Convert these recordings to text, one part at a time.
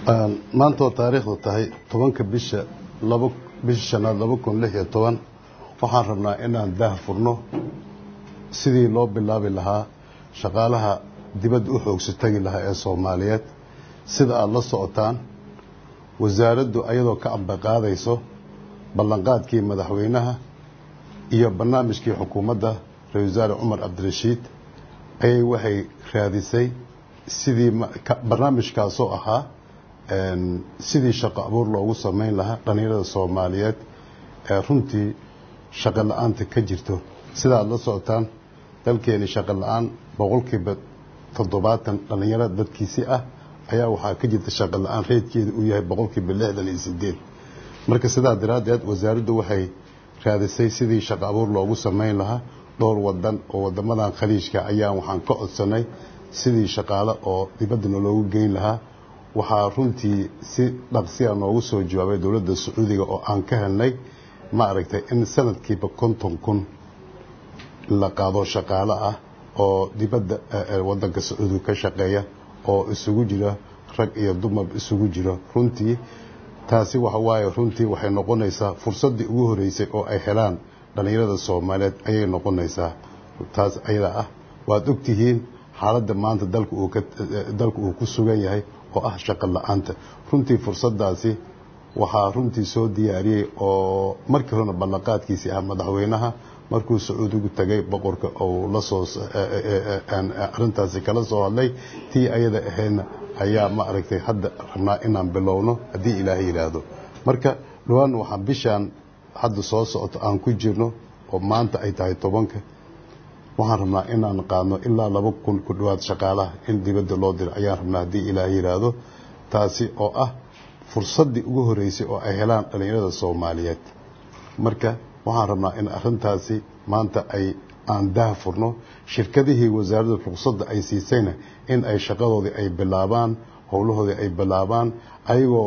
maanta oo taariikhdu tahay tobanka bisha laba bisha shanaad laba kun lix iyo toban waxaan rabnaa inaan daah furno sidii loo bilaabi lahaa shaqaalaha dibadda u xoogsa tagi lahaa ee soomaaliyeed sida aada la socotaan wasaaraddu ayadoo ka ambaqaadayso ballanqaadkii madaxweynaha iyo barnaamijkii xukuumadda ra-isul wasaare cumar cabdirashiid ayay waxay raadisay sidii barnaamijkaasoo ahaa sidii shaqo abuur loogu samayn lahaa dhallinyarada soomaaliyeed ee runtii shaqo la-aanta ka jirto sidaad la socotaan dalkeeni shaqo la-aan boqolkiiba toddobaatan dhallinyaro dadkiisi ah ayaa waxaa ka jirta shaqo la-aan reydkeeda uu yahay boqolkiiba lixdan iyo sideed marka sidaa daraaddeed wasaaraddu waxay raadisay sidii shaqo abuur loogu samayn lahaa dhowr wadan oo wadamadan khaliijka ayaan waxaan ka codsanay sidii shaqaale oo dibaddana loogu geyn lahaa waxaa runtii si dhaqsiya noogu soo jawaabay dowladda sacuudiga oo aan ka helnay ma aragtay in sanadkiiba konton kun la qaado shaqaale ah oo dibadda wadanka sacuudiga ka shaqeeya oo isugu jira rag iyo dumar isugu jiro runtii taasi waxa waaye runtii waxay noqonaysaa fursaddii ugu horeysay oo ay helaan dhallinyarada soomaaliyeed ayay noqonaysaa taas ayada ah waad ogtihiin xaaladda maanta dalka uu ka dalka uu ku sugan yahay oo ah shaqo la-aanta runtii fursadaasi waxaa runtii soo diyaariyey oo markii horena ballanqaadkiisii ah madaxweynaha markuu sacuudigu tagay boqorka uu lasoo arrintaasi kala soo hadlay tii ayada ahaydna ayaa ma aragtay hadda rabnaa inaan bilowno haddii ilaahay yidhaahdo marka dhawaan waxaan bishaan hadda soo socoto aan ku jirno oo maanta ay tahay tobanka waxaan rabnaa inaan qaadno ilaa laba kun ku dhowaad shaqaalaha in dibadda loo diro ayaan rabnaa haddii ilaahay yidhaahdo taasi oo ah fursaddii ugu horeysay oo ay helaan dhallinyarada soomaaliyeed marka waxaan rabnaa in arrintaasi maanta ay aan dah furno shirkadihii wasaaradda ruqsadda ay siisayna in ay shaqadoodii ay bilaabaan howlahoodii ay bilaabaan ayagoo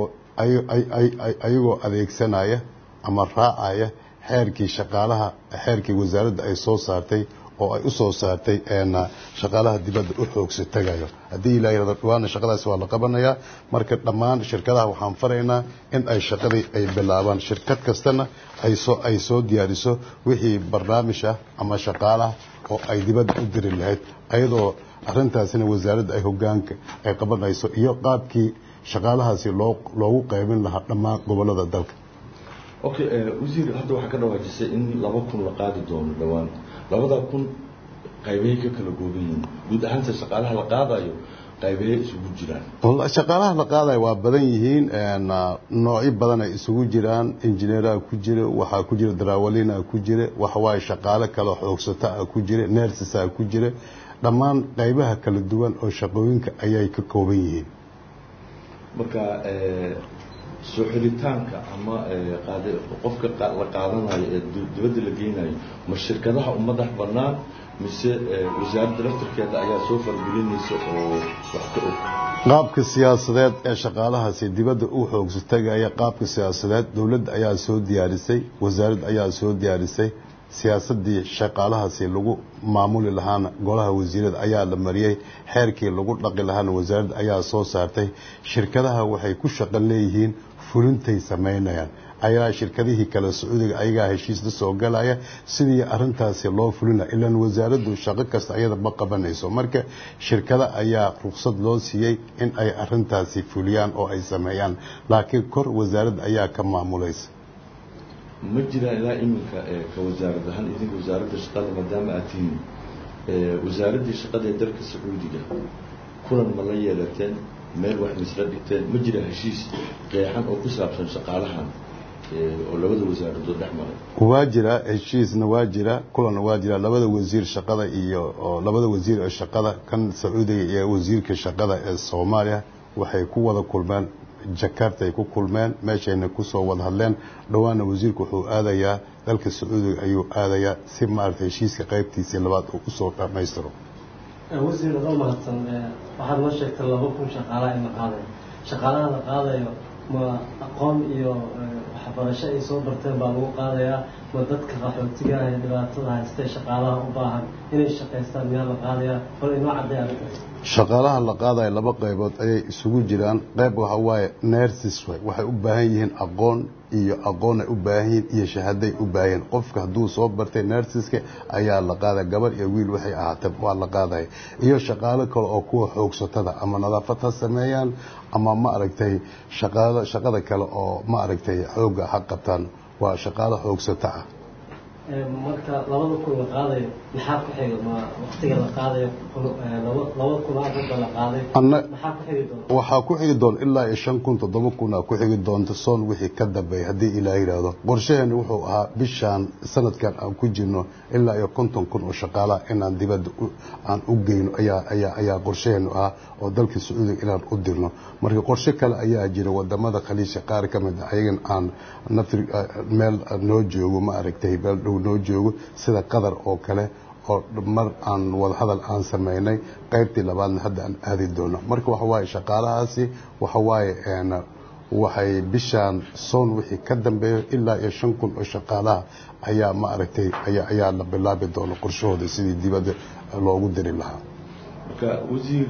ayagoo adeegsanaya ama raacaya xeerkii shaqaalaha xeerkii wasaaradda ay soo saartay oo ay u soo saartay shaqaalaha dibadda u xoogsa tagayo haddii ilaa yirahdo dhawaana shaqadaasi waa la qabanayaa marka dhammaan shirkadaha waxaan faraynaa in ay shaqadii ay bilaabaan shirkad kastana ay soo ay soo diyaariso wixii barnaamij ah ama shaqaalaha oo ay dibadda u diri lahayd ayadoo arrintaasina wasaaradda ay hogaanka ay qabanayso iyo qaabkii shaqaalahaasi loo loogu qaybin lahaa dhammaan gobollada dalka okay wasiir hadda waxaa ka dhawaajisay in laba kun la qaadi doono dhowaan labada kun qaybeey ka kala gooban yihiin guud ahaanta shaqaalaha la qaadayo qaybeey isugu jiraan shaqaalaha la qaadayo waa badan yihiin noocyo badan ay isugu jiraan injineeraha ku jira waxaa ku jira darawaliina ku jira waxawaaye shaqaale kale xoogsata ah ku jira nersisa ku jira dhammaan qaybaha kala duwan oo shaqooyinka ayay ka kooban yihiin marka soo xiritaanka ama qofka la qaadanayo ee dibadda la geynayo ma shirkadaha u madax bannaan mise wasaaradda laftarkeeda ayaa soo fargelinaysa oo wax ka og qaabka siyaasadeed ee shaqaalahaasi dibadda u xoogsa tagaya qaabka siyaasadeed dowladda ayaa soo diyaarisay wasaaradda ayaa soo diyaarisay siyaasadii shaqaalahaasi lagu maamuli lahaana golaha wasiirada ayaa la mariyey xeerkii lagu dhaqi lahaana wasaaradda ayaa soo saartay shirkadaha waxay ku shaqan leeyihiin fulintay samaynayaan ayaa shirkadihii kale sacuudiga ayagaa heshiis la soo galaya sidii arintaasi loo fulina ilaan wasaaraddu shaqo kasta ayada ma qabanayso marka shirkada ayaa ruqsad loo siiyey in ay arintaasi fuliyaan oo ay sameeyaan laakiin kor wasaaradda ayaa ka maamulaysa ma jiraan ilaa iminka ka wasaarad ahaan idinka wasaaradda shaqada maadaama aad tihiin wasaaraddii shaqada ee dalka sacuudiga kulan ma la yeelateen meel wax misla dhigteen ma jira heshiis qeexan oo ku saabsan shaqaalahan oo labada wasaaradood dhex maray waa jira heshiisna waa jira kulanna waa jira labada wasiir shaqada iyo labada wasiir ee shaqada kan sacuudiga iyo wasiirka shaqada ee soomaaliya waxay ku wada kulmeen jakarta ay ku kulmeen meeshayna kusoo wada hadleen dhowaana wasiirku wuxuu aadayaa dalka sacuudiga ayuu aadayaa si maaragtay heshiiska qaybtiisii labaad uu usoo dhammaystiro wasiir adoo mahadsan waxaad noo sheegtay laba kun shaqaalaha in la qaadayo shaqaalaha la qaadayo ma aqoon iyo waxbarasho ay soo barteen baa lagu qaadayaa ma dadka qaxootiga ah ee dhibaatada haystee shaqaalaha u baahan inay shaqaystaan miyaa la qaadayaa bal inoo cadday arrintaas shaqaalaha la qaadaya laba qaybood ayay isugu jiraan qayb waxa waaye nersis way waxay u baahan yihiin aqoon iyo aqoon ay u baahan yihiin iyo shahaaday u baahan yihiin qofka hadduu soo bartay nersiska ayaa la qaadaya gabar iyo wiil waxay ahaatee waa la qaadaya iyo shaqaalo kale oo kuwa xoogsatada ama nadaafad ha sameeyaan ama ma aragtay shaqaalo shaqada kale oo ma aragtay xoogga ha qabtaan waa shaqaalo xoogsato ah marka labada kun la qaadayo maxaa ku xiga ma waqtiga la qaadayo laba kun afarta la qaaday maxaa ku xigi doona waxaa ku xigi doona ilaa iyo shan kun toddoba kun aa ku xigi doonta soon wixii ka dambeeya haddii ilaa yidhaahdo qorshaheeni wuxuu ahaa bishaan sanadkan aan ku jirno ilaa iyo konton kun oo shaqaalaha inaan dibadda aan u geyno ayaa ayaa ayaa qorshaheenu ahaa oo dalka sacuudiga inaan u dirno marka qorshe kale ayaa jira wadamada khaliijka qaar ka mid a ayagan aan nafri meel noo joogo ma aragtay meel dhow noo joogo sida qatar oo kale oo mar aan wadahadal aan samaynay qaybtii labaadna hadda aan aadi doono marka waxa waaye shaqaalahaasi waxa waaye waxay bishaan soon wixii ka dambeeyo ilaa iyo shan kun oo shaqaalaha ayaa ma aragtay ayaa ayaa la bilaabi doona qorshahooda sidii dibadda loogu diri lahaa marka wasiir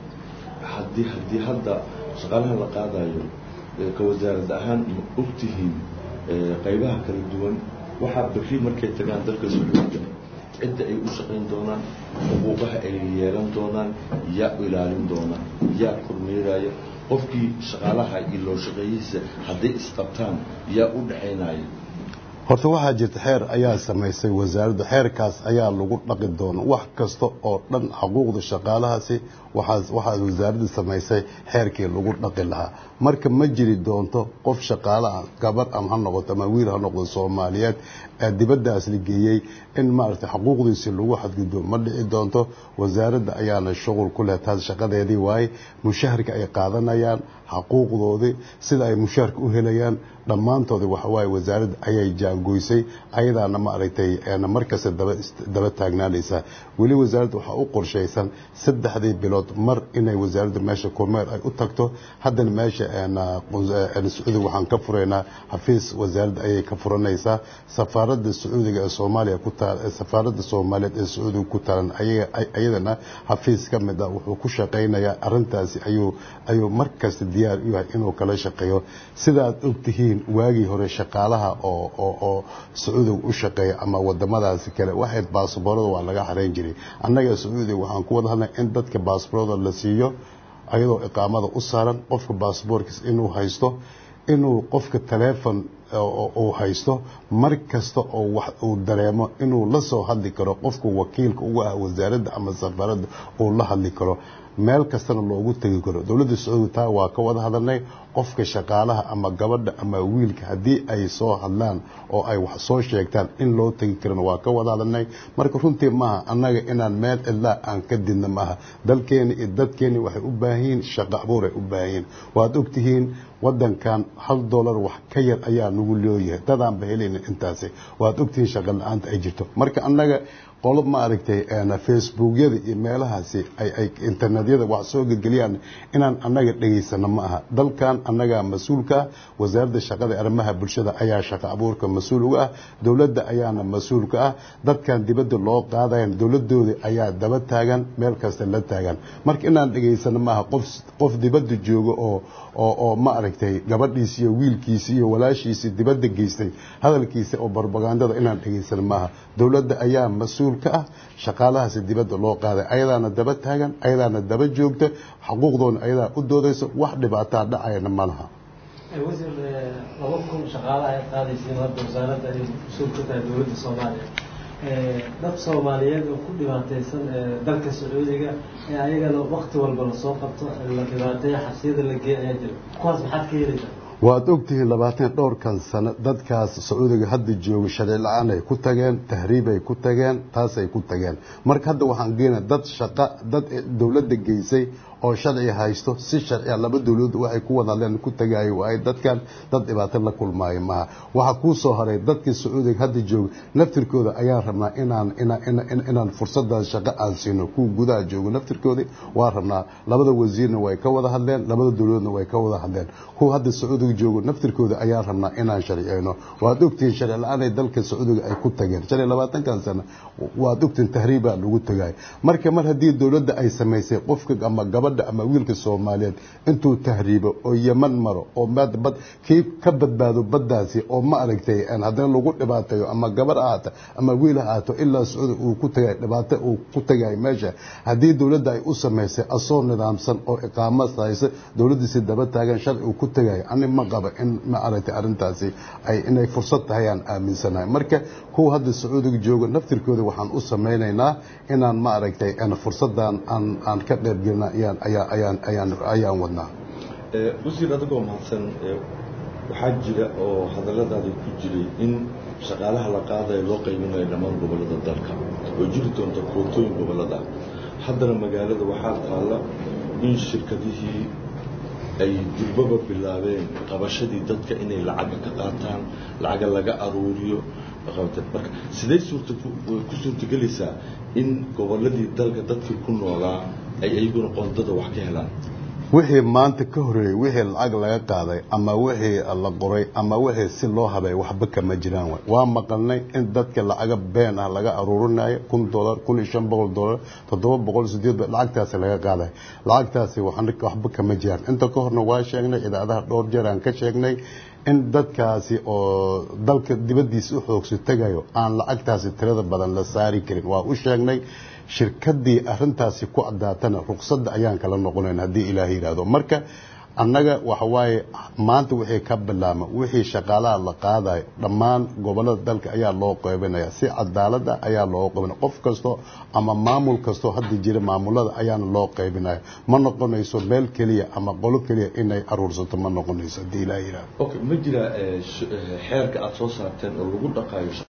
haddii haddii hadda shaqaalaha la qaadayo ka wasaarad ahaan ma ogtihiin qaybaha kala duwan waxaa berri markay tagaan dalka sacuudiga cidda ay u shaqayn doonaan xuquuqaha ay yeelan doonaan yaa ilaalin doona yaa kormeeraya qofkii shaqaalaha iyo loo shaqeeyihiisa hadday isqabtaan yaa u dhaxaynaya horta waxaa jirta xeer ayaa samaysay wasaaraddu xeerkaas ayaa lagu dhaqi doona wax kasta oo dhan xuquuqda shaqaalahaasi waxaa wasaaradda samaysay xeerkii lagu dhaqi lahaa marka ma jiri doonto qof shaqaalaha gabar ama ha noqoto ama wiil ha noqdo soomaaliyeed ee dibaddaas la geeyey in maaragtay xuquuqdiisi lagu xadgudbo ma dhici doonto wasaaradda ayaana shuqul ku leh taas shaqadeedii waaye mushaharka ay qaadanayaan xuquuqdoodii sida ay mushaharka u helayaan dhammaantoodii waxawaaye wasaaradda ayay jaangoysay ayadaana ma aragtay markasta daba taagnaanaysaa weli wasaaradda waxaa u qorshaysan saddexdii bilood mar inay wasaaradda meesha kormeer ay u tagto haddana meesha sacuudiga waxaan ka furaynaa xafiis wasaaradda ayay ka furanaysaa safaaradda sacuudiga ee soomaaliya ku taal safaaradda soomaaliyeed ee sacuudiga ku taalan ayadana xafiis ka mid ah wuxuu ku shaqaynayaa arrintaasi ayuu ayuu markasta diyaar u yahay inuu kala shaqeeyo sidaad ogtihiin waagii hore shaqaalaha oo oo oo sacuudiga u shaqeeya ama wadamadaasi kale waxay baasboorada waa laga xarayn jiray annaga sacuudiga waxaan ku wada hadlay in dadka baasboorada la siiyo ayadoo iqaamada u saaran qofka baasboorkiis inuu haysto inuu qofka taleefon uu haysto mar kasta oo wax uu dareemo inuu la soo hadli karo qofka wakiilka uga ah wasaaradda ama safaaradda uu la hadli karo meel kastana loogu tegi karo dowladda sacuudiga taa waa ka wada hadalnay qofka shaqaalaha ama gabadha ama wiilka haddii ay soo hadlaan oo ay wax soo sheegtaan in loo tegi karana waa ka wada hadalnay marka runtii maaha annaga inaan meel cidlaa aan ka didna maaha dalkeeni iyo dadkeeni waxay u baahan yihiin shaqo abuur ay u baahan yihiin waad ogtihiin wadankan hal dollar wax ka yar ayaa nagu looyahay dadaanba helayna intaasi waad ogtihiin shaqo la-aanta ay jirto marka annaga qolo ma aragtay facebookyada iyo meelahaasi ay internetyada wax soo gelgeliyaan inaan annaga dhegaysano ma aha dalkan annagaa mas-uulka ah wasaaradda shaqada arrimaha bulshada ayaa shaqo abuurka mas-uul uga ah dowladda ayaana mas-uulka ah dadkan dibadda loo qaadayan dowladooda ayaa daba taagan meel kasta la taagan marka inaan dhegaysano ma aha qof qof dibadda jooga oo oo oo ma aragtay gabadhiisi iyo wiilkiisi iyo walaashiisi dibadda geystay hadalkiisa oo barbagandada inaan dhegaysano maaha dowladda ayaa mas-uul ka ah shaqaalahaasi dibadda loo qaaday ayadaana daba taagan ayadaana daba joogta xuquuqdoona ayadaa u doodayso wax dhibaataa dhacayana ma laha wasiir laba kun shaqaalaha ay qaadaysiin hadda wasaaradda ay mas-uul ka tahay dowladda soomaaliya dad soomaaliyeed oo ku dhibaataysan dalka sacuudiga ee ayagana wakti walba lasoo qabto la dhibaateeya xabsiyada la geeya ayaa jira kuwaas maxaad ka helaysaa waad ogtihiin labaatan dhowrkan sano dadkaas sacuudiga hadda jooga sharci la-aan ay ku tageen tahriibay ku tageen taasay ku tageen marka hadda waxaan geenaa dad shaqa dad dowladda geysay oo sharci haysto si sharciya laba dowladood waxay ku wada hadleen ku tagaayo waaye dadkan dad dhibaato la kulmaayo maaha waxaa kuu soo haray dadkii sacuudiga hadda jooga naftirkooda ayaan rabnaa inaan inaan fursadaas shaqo aan siino kuwa gudaha jooga naftirkoodii waa rabnaa labada wasiirna way ka wada hadleen labada dowladoodna way ka wada hadleen kuwa hadda sacuudiga jooga naftirkooda ayaan rabnaa inaan sharciyeyno waad ogtihiin sharci la-aanay dalka sacuudiga ay ku tageen shan iyo labaatankan sano waad ogtihiin tahriibaa lagu tagay marka mar haddii dowladda ay samaysay qofka ama gabadha ama wiilka soomaaliyeed intuu tahriibo oo yeman maro oo bad kii ka badbaado baddaasi oo ma aragtay haddana lagu dhibaateeyo ama gabar ahaato ama wiil ha ahaato ilaa sacuudi uu ku tagay dhibaato uu ku tagay meesha haddii dowladda ay u samaysay asoo nidaamsan oo iqaamo haysa dowladdiisi daba taagan sharci uu ku tagayo ani ma qaba in ma aragtay arrintaasi ay inay fursad tahay aan aaminsanahay marka kuwa hadda sacuudiga jooga naftirkooda waxaan u samaynaynaa inaan ma aragtay fursadan aan aan ka qeybgelina ayaan ayaan ayaan ayaan ayaan wadnaa wasiir adigoo mahadsan waxaa jira oo hadalladaada ku jiray in shaqaalaha la qaadayo loo qaybinayo dhammaan gobollada dalka oo jiri doonta kootooyin gobollada haddana magaalada waxaa taalla in shirkadihii ay durbaba bilaabeen qabashadii dadka inay lacaga ka qaataan lacaga laga aruuriyo marka sidee suurta ku suurtagelaysaa in gobolladii dalka dadkii ku noolaa ay iyaguna qoondada wax ka helaan wixii maanta ka horeeyey wixii lacag laga qaaday ama wixii la qoray ama wixii si loo habay waxba kama jiraan way waa maqalnay in dadka lacaga been ah laga aruurinayo kun dolar kun iyo shan boqol dolar toddoba boqol sideed lacagtaasi laga qaaday lacagtaasi waxba kama jiraan inta ka horna waa sheegnay idaacadaha dhowr jeer aan ka sheegnay in dadkaasi oo dalka dibaddiisa u xoogsi tagayo aan lacagtaasi tirada badan la saari karin waa u sheegnay shirkadii arintaasi ku cadaatana ruqsadda ayaan kala noqonayn haddii ilaah yidhaahdo marka annaga waxa waaye maanta wixii ka bilaama wixii shaqaalaha la qaadayo dhammaan gobollada dalka ayaa loo qeybinaya si cadaalada ayaa loo qeybinaya qof kasto ama maamul kastoo hadda jira maamulada ayaana loo qeybinaya ma noqonayso meel keliya ama qolo keliya inay aruursato ma noqonayso haddii ilaah yidhaahdo okay ma jira xeerka aada soo saarteen oo lagu dhaqaayo